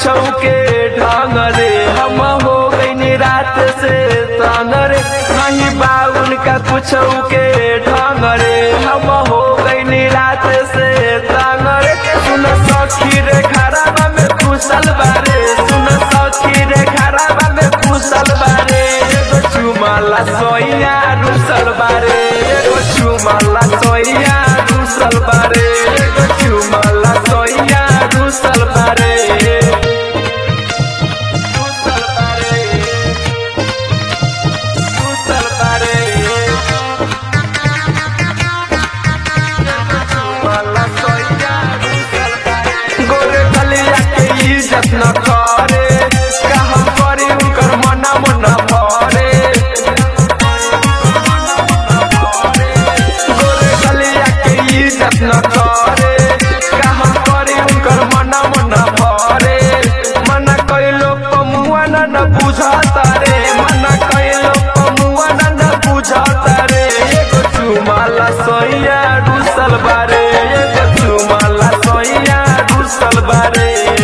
कुछ के ढंग रे हम हो गई रात से तंग रे नहीं बा उनका कुछ के ढंग रे हम हो गई रात से तंग रे सुन सखी रे खराबा में कुशल बारे सुन सखी रे खराबा में कुशल बारे एगो चुमाला सोइया रुसल बारे एगो चुमाला सोइया रुसल बारे एगो चुमाला सोइया रुसल बारे रुसल बारे रुसल बारे गोरे कलिया के इज्जत न करे कहम करी उनकर मना मना भरे गोरे कलिया के इज्जत न करे कहम करी उनकर मना मना भरे मना कइलो पमुआ न न बुझाता रे मना कइलो पमुआ न न बुझाता रे एगो चुमाला सोइया रुसल बारे एगो चुमाला सोइया रुसल बारे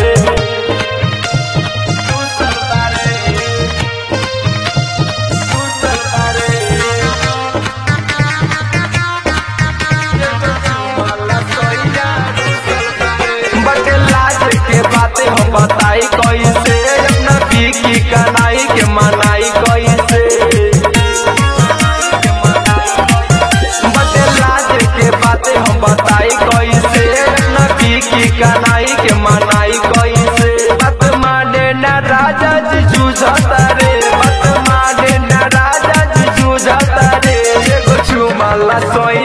रुसल बारे रुसल बारे बटे लाज के बातें हम बताई कैसे अपना पी की कनाई के मनाई कैसे बटे लाज के बातें हम बताई कैसे अपना पी की कनाई के मनाई कैसे बात माने न राजा जी जूझता रे बात माने न राजा जी जूझता रे एगो चुमाला सोई